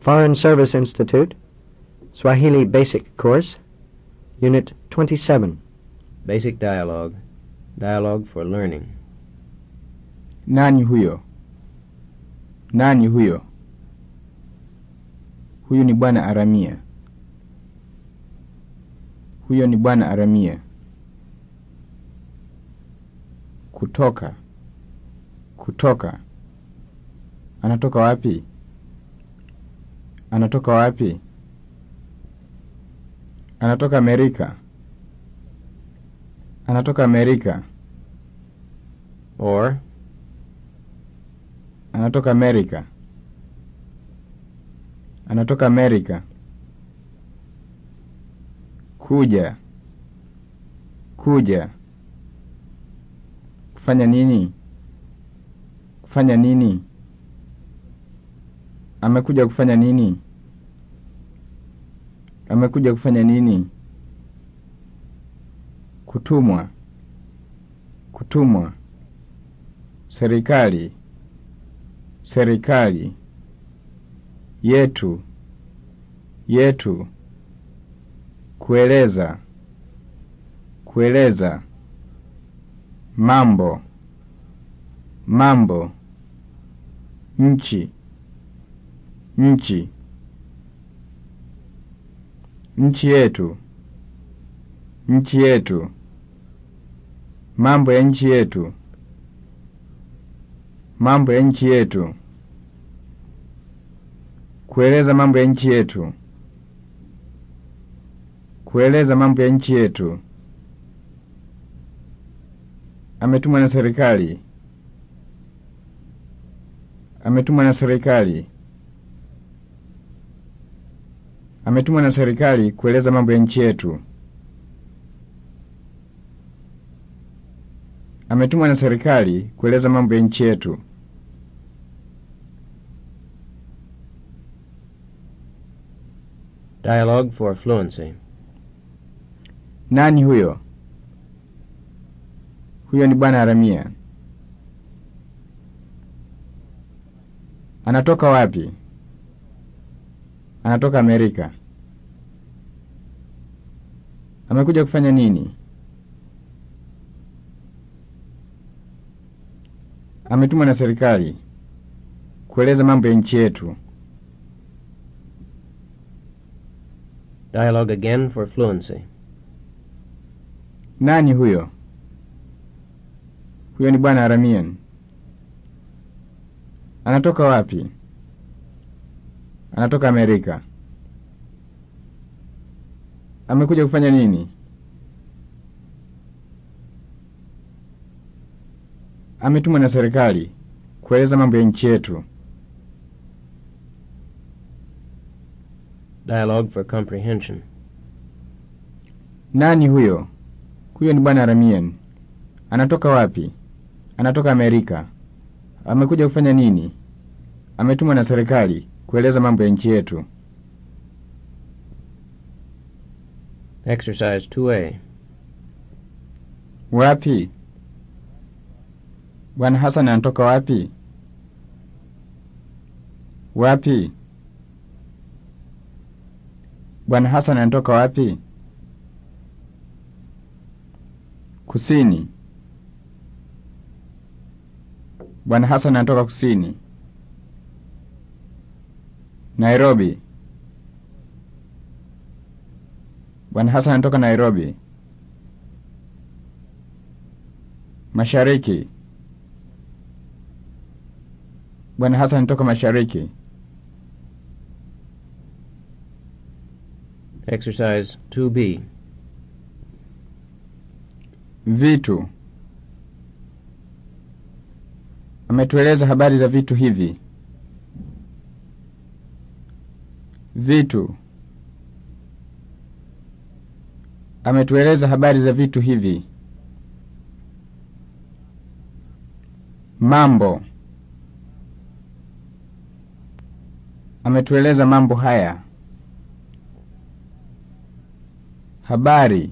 Foreign Service Institute, Swahili Basic Course, Unit 27. Basic Dialogue. Dialogue for Learning. Nani huyo? Nani huyo? Huyu ni bwana Aramia. Huyo ni bwana Aramia. Kutoka. Kutoka. Anatoka wapi? Anatoka wapi? Anatoka Amerika. Anatoka Amerika. Or, Anatoka Amerika. Anatoka Amerika. Kuja. Kuja. Kufanya nini? Kufanya nini? Amekuja kufanya nini? Amekuja kufanya nini? Kutumwa. Kutumwa. Serikali. Serikali. Yetu. Yetu. Kueleza. Kueleza. Mambo. Mambo. Nchi. Nchi. Nchi yetu. Nchi yetu. Mambo ya nchi yetu. Mambo ya nchi yetu. Kueleza mambo ya nchi yetu. Kueleza mambo ya nchi yetu. Ametumwa na serikali. Ametumwa na serikali. Ametumwa na serikali kueleza mambo ya nchi yetu. Ametumwa na serikali kueleza mambo ya nchi yetu. Dialogue for Fluency. Nani huyo? Huyo ni bwana Aramia. Anatoka wapi? Anatoka Amerika. Amekuja kufanya nini? Ametumwa na serikali kueleza mambo ya nchi yetu. Dialogue again for Fluency. Nani huyo? Huyo ni bwana Aramian. Anatoka wapi? Anatoka Amerika. Amekuja kufanya nini? Ametumwa na serikali kueleza mambo ya nchi yetu. Dialogue for Comprehension. Nani huyo? Huyo ni bwana Aramian. Anatoka wapi? Anatoka Amerika. Amekuja kufanya nini? Ametumwa na serikali kueleza mambo ya nchi yetu. Exercise 2A. Wapi? Bwana Hassan anatoka wapi? Wapi? Bwana Hassan anatoka wapi? Kusini. Bwana Hassan anatoka kusini. Nairobi. Bwana Hassan anatoka Nairobi. Mashariki. Bwana Hassan anatoka mashariki. Exercise 2B. Vitu. Ametueleza habari za vitu hivi. Vitu. Ametueleza habari za vitu hivi. Mambo. Ametueleza mambo haya. Habari.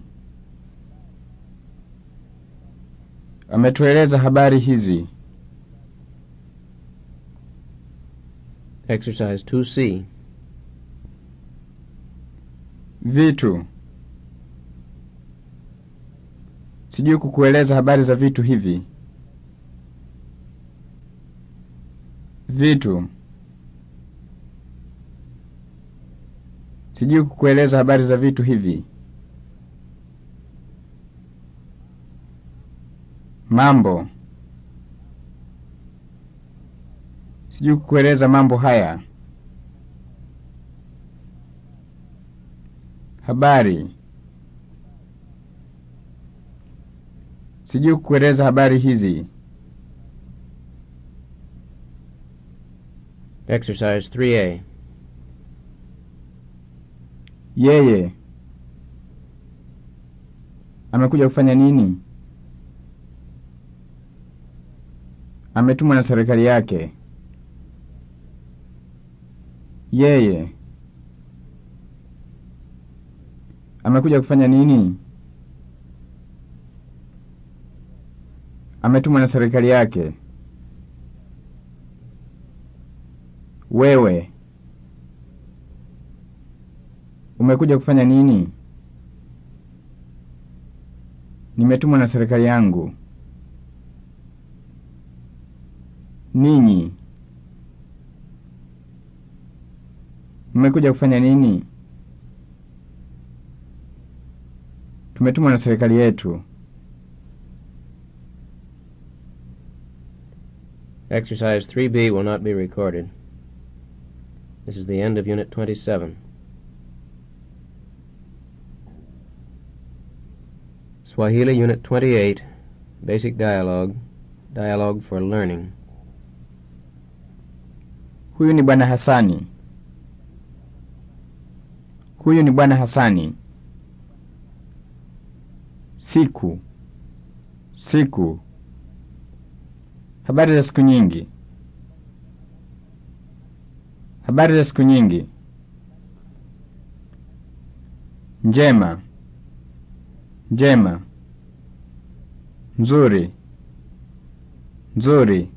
Ametueleza habari hizi. Exercise 2C. Vitu. Sijui kukueleza habari za vitu hivi. Vitu. Sijui kukueleza habari za vitu hivi. Mambo. Sijui kukueleza mambo haya. Habari. Sijui kukueleza habari hizi. Exercise 3A. Yeye amekuja kufanya nini? Ametumwa na serikali yake. Yeye amekuja kufanya nini? Ametumwa na serikali yake. Wewe umekuja kufanya nini? Nimetumwa na serikali yangu. Ninyi mmekuja kufanya nini? Tumetumwa na serikali yetu. Exercise 3B will not be recorded. This is the end of Unit 27. Swahili Unit 28, Basic Dialogue, Dialogue for Learning. Huyu ni bwana Hasani. Huyu ni bwana Hasani. Siku. Siku. Habari za siku nyingi. Habari za siku nyingi. Njema. Njema. Nzuri. Nzuri.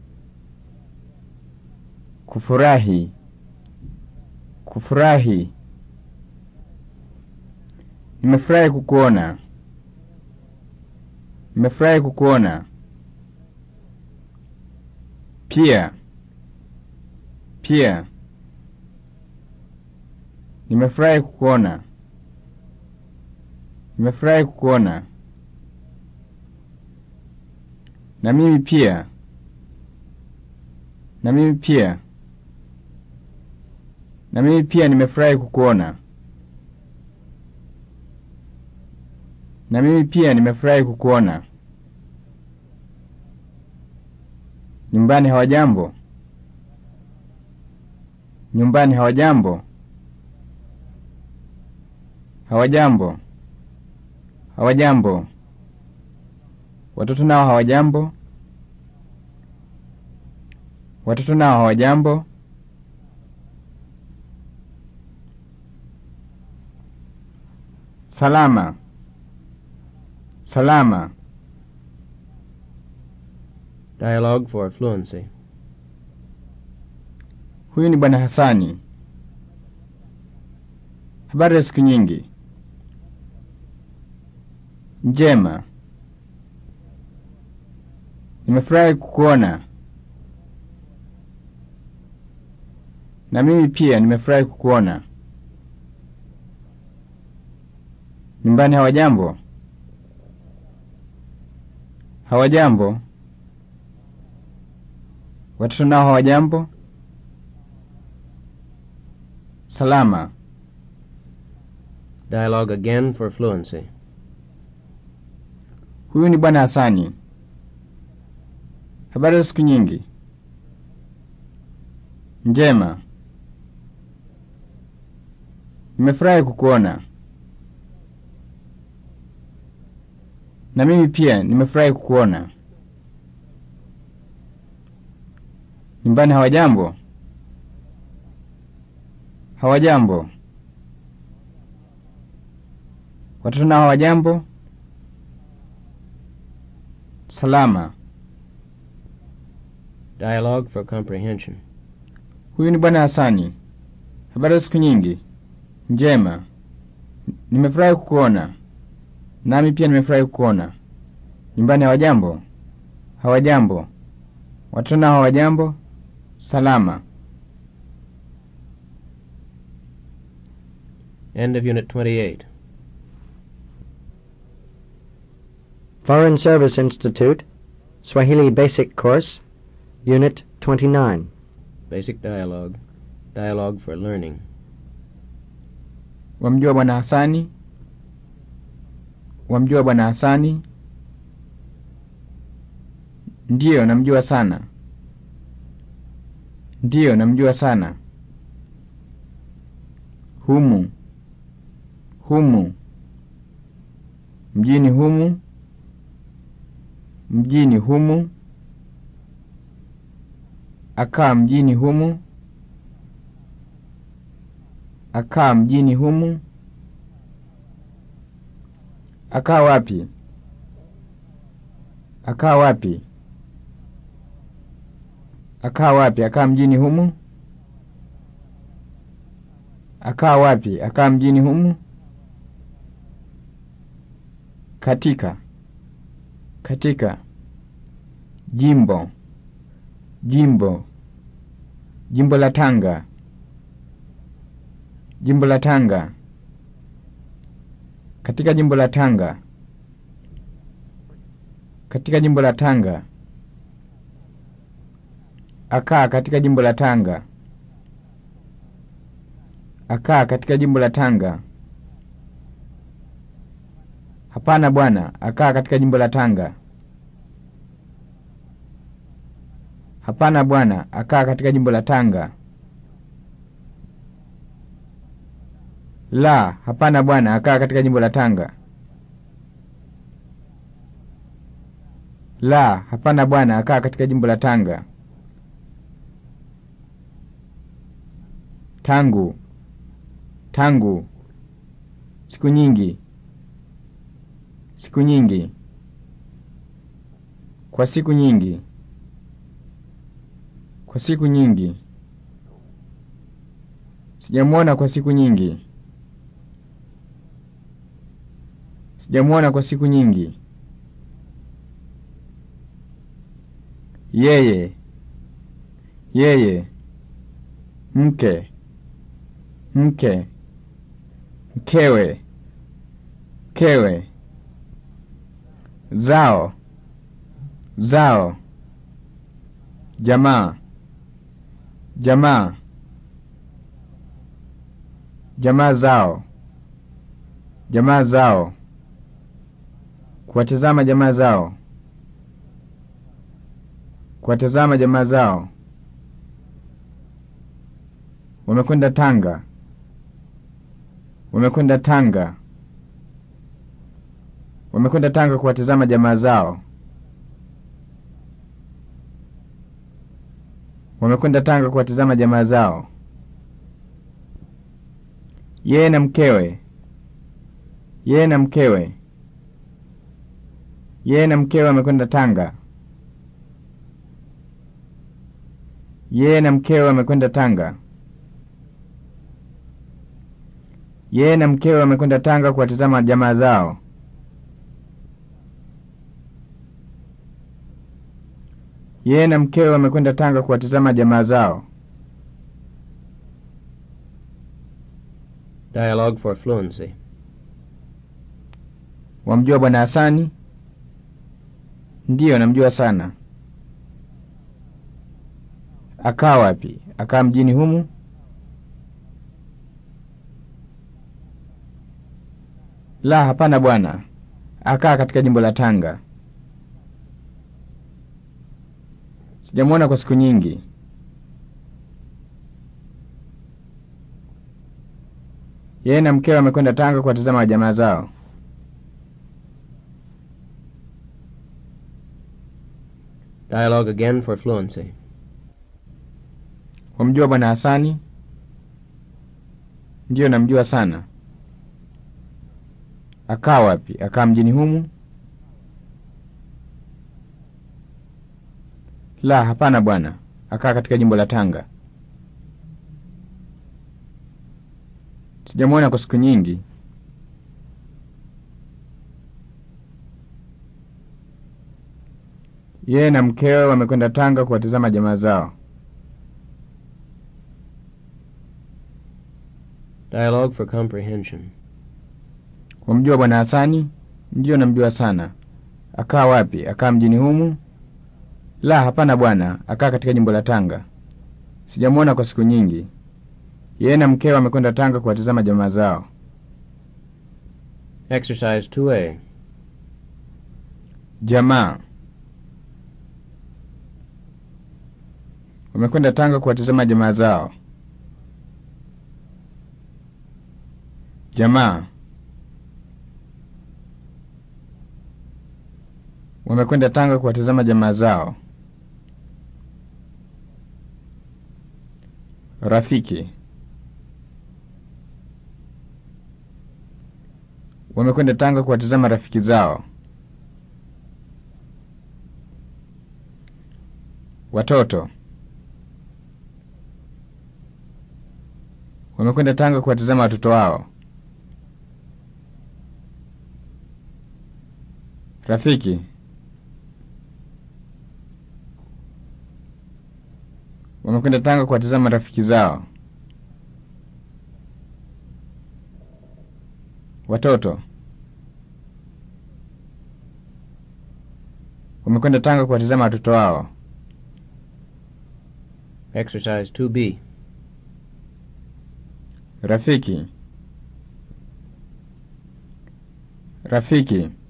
Kufurahi. Kufurahi. Nimefurahi kukuona. Nimefurahi kukuona. Pia. Pia. Nimefurahi kukuona. Nimefurahi kukuona. Na mimi pia. Na mimi pia. Na mimi pia nimefurahi kukuona. Na mimi pia nimefurahi kukuona. Nyumbani hawajambo? Nyumbani hawajambo? Hawajambo. Hawajambo. Watoto nao hawajambo? Watoto nao hawajambo? Salama. Salama. Dialogue for Fluency. Huyu ni bwana Hasani. Habari za siku nyingi. Njema. Nimefurahi kukuona. Na mimi pia nimefurahi kukuona. Nyumbani hawajambo? Hawajambo. Watoto nao hawajambo? Salama. Dialogue again for Fluency. Huyu ni bwana Hasani. Habari za siku nyingi. Njema. Nimefurahi kukuona. Na mimi pia nimefurahi kukuona. Nyumbani hawajambo? Hawajambo. Watoto nao hawajambo? Salama. Dialogue for Comprehension. Huyu ni bwana Hasani. Habari za siku nyingi. Njema. Nimefurahi kukuona. Nami pia nimefurahi kukuona. Nyumbani hawajambo? Hawajambo. Watoto nao hawajambo? Salama. End of Unit 28. Foreign Service Institute, Swahili Basic Course, Unit 29. Basic Dialogue. Dialogue for Learning. Wamjua Bwana Hasani? Wamjua Bwana Hasani? Ndiyo, namjua sana. Ndiyo, namjua sana. Humu. Humu. Mjini humu. Mjini humu. Akaa mjini humu. Akaa mjini humu. Akaa wapi? Akaa wapi? Akaa wapi? Akaa mjini humu. Akaa wapi? Akaa mjini humu. Katika. Katika. Jimbo. Jimbo. Jimbo la Tanga. Jimbo la Tanga. Katika jimbo la Tanga. Katika jimbo la Tanga. Akaa katika jimbo la Tanga. Akaa katika jimbo la Tanga. Hapana bwana, akaa katika jimbo la Tanga. Hapana bwana, akaa katika jimbo la Tanga. La, hapana bwana, akaa katika jimbo la Tanga. La, hapana bwana, akaa katika jimbo la Tanga. Tangu. Tangu. Siku nyingi. Siku nyingi. Kwa siku nyingi. Kwa siku nyingi. Sijamwona kwa siku nyingi. Sijamwona kwa siku nyingi. Yeye. Yeye. Mke. Mke. Mkewe. Mkewe. Zao. Zao. Jamaa. Jamaa. Jamaa zao. Jamaa zao. Kuwatazama jamaa zao. Kuwatazama jamaa zao. Wamekwenda Tanga. Wamekwenda Tanga. Wamekwenda Tanga kuwatazama jamaa zao. Wamekwenda Tanga kuwatazama jamaa zao. Yeye na mkewe. Yeye na mkewe. Yeye na mkewe wamekwenda Tanga. Yeye na mkewe wamekwenda Tanga. Yeye na mkewe wamekwenda Tanga kuwatazama jamaa zao. Yeye na mkewe wamekwenda Tanga kuwatazama jamaa zao. Dialogue for Fluency. Wamjua Bwana Hasani? Ndiyo, namjua sana. Akaa wapi? Akaa mjini humu? La, hapana bwana. Akaa katika jimbo la Tanga. Sijamwona kwa siku nyingi. Yeye na mkewe wamekwenda Tanga kuwatazama jamaa zao. Dialogue again for fluency. Wamjua Bwana Hasani? Ndiyo, namjua sana. Akaa wapi? Akaa mjini humu? La, hapana bwana. Akaa katika jimbo la Tanga. Sijamwona kwa siku nyingi. Yeye na mkewe wamekwenda Tanga kuwatizama jamaa zao. Dialogue for comprehension. Wamjua bwana Hasani? Ndiyo, namjua sana. Akaa wapi? Akaa mjini humu? La, hapana bwana, akaa katika jimbo la Tanga. Sijamwona kwa siku nyingi. Yeye na mkewe wamekwenda Tanga kuwatizama jamaa zao. Exercise 2A. Jamaa wamekwenda Tanga kuwatizama jamaa zao. Jamaa wamekwenda Tanga kuwatizama jamaa zao. Rafiki wamekwenda Tanga kuwatizama rafiki zao. Watoto wamekwenda Tanga kuwatizama watoto wao. Rafiki wamekwenda Tanga kuwatizama rafiki zao. Watoto wamekwenda Tanga kuwatizama watoto wao. Exercise 2B. Rafiki rafiki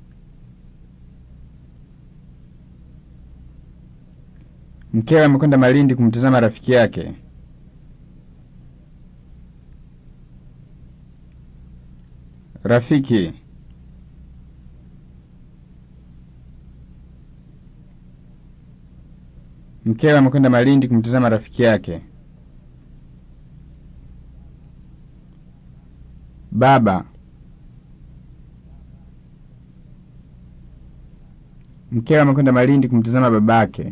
mkewe amekwenda Malindi kumtizama rafiki yake. Rafiki mkewe amekwenda Malindi kumtizama rafiki yake. Baba mkewe amekwenda Malindi kumtizama babake.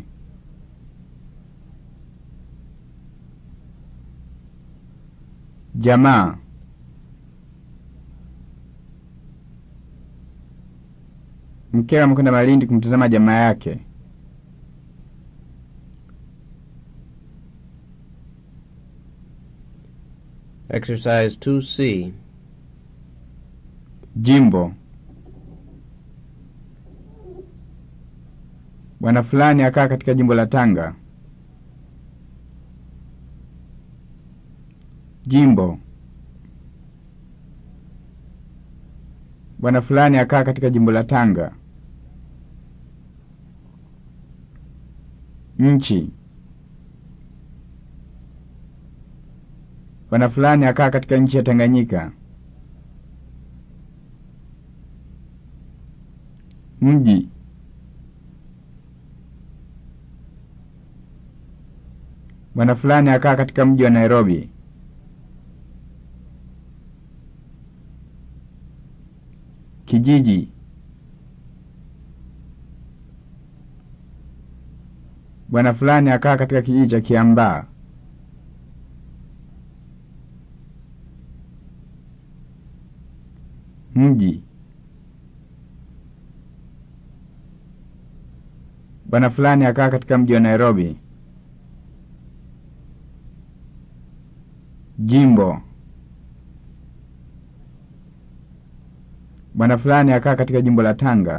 Jamaa mkewe amekwenda Malindi kumtizama jamaa yake. Exercise 2C. Jimbo bwana fulani akaa katika jimbo la Tanga. Jimbo bwana fulani akaa katika jimbo la Tanga. Nchi bwana fulani akaa katika nchi ya Tanganyika. Mji bwana fulani akaa katika mji wa Nairobi. Kijiji bwana fulani akaa katika kijiji cha Kiambaa. Mji bwana fulani akaa katika mji wa Nairobi. Jimbo bwana fulani akaa katika jimbo la Tanga.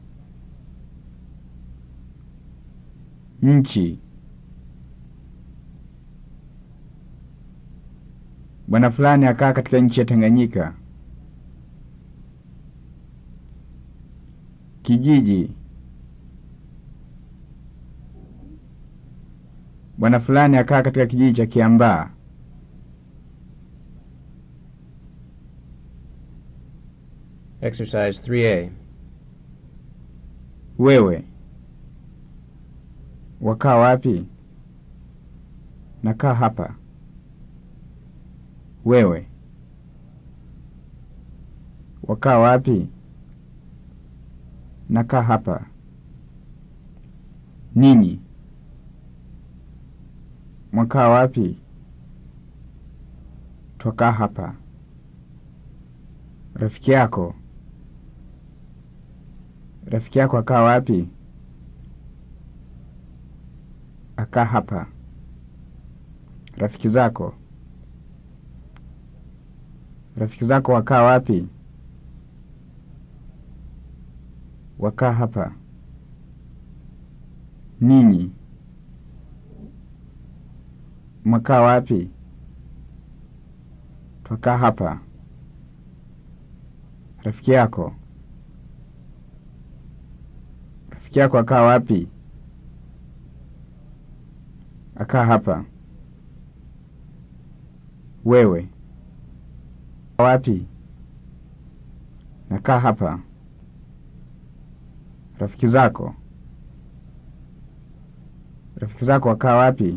Nchi bwana fulani akaa katika nchi ya Tanganyika. Kijiji bwana fulani akaa katika kijiji cha Kiambaa. Exercise 3A. Wewe wakaa wapi? Nakaa hapa. Wewe wakaa wapi? Nakaa hapa. Ninyi mwakaa wapi? Twakaa hapa. Rafiki yako rafiki yako akaa wapi? Akaa hapa. Rafiki zako. Rafiki zako wakaa wapi? Wakaa hapa. Ninyi mwakaa wapi? Twakaa hapa. Rafiki yako. Rafiki yako akaa wapi? Akaa hapa. Wewe wapi? Nakaa hapa. Rafiki zako. Rafiki zako wakaa wapi?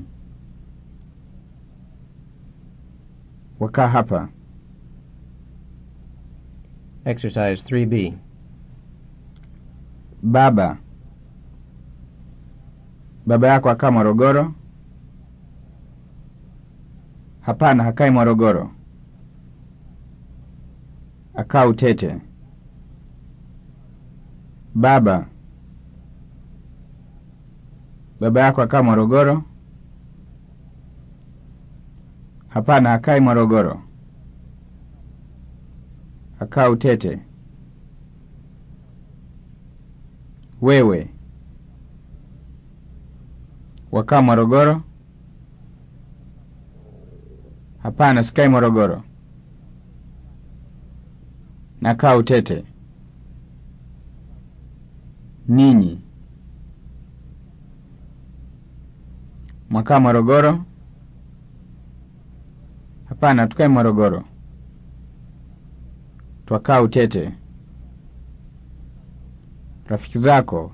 Wakaa hapa. Exercise 3B. Baba. Baba yako akaa Morogoro? Hapana, hakai Morogoro. Akaa Utete. Baba. Baba yako akaa Morogoro? Hapana, hakai Morogoro. Akaa Utete. Wewe. Wakaa Morogoro? Hapana, sikai Morogoro. Nakaa Utete. Ninyi. Mwakaa Morogoro? Hapana, tukai Morogoro. Twakaa Utete. Rafiki zako.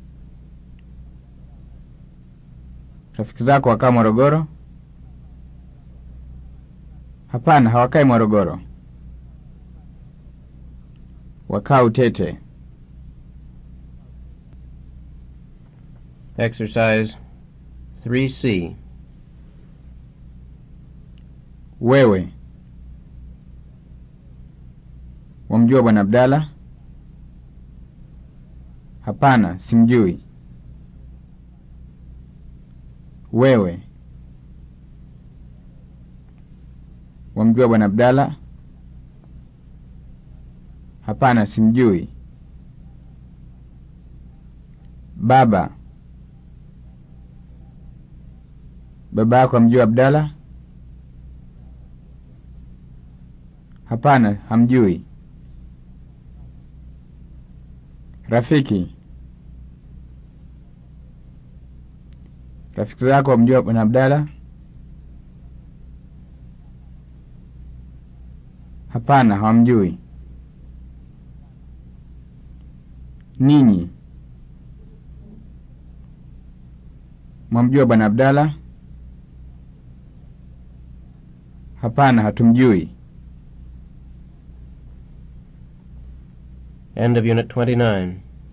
Rafiki zako wakaa Morogoro? Hapana, hawakai Morogoro. Wakaa Utete. Exercise 3C. Wewe. Wamjua Bwana Abdalla? Hapana, simjui. Wewe. Wamjua Bwana Abdalla? Hapana, simjui. Baba. Baba yako amjua Abdalla? Hapana, hamjui. Rafiki. Rafiki zako wamjua Bwana Abdalla? Hapana, hawamjui. Ninyi mwamjua Bwana Abdalla? Hapana, hatumjui. End of Unit 29.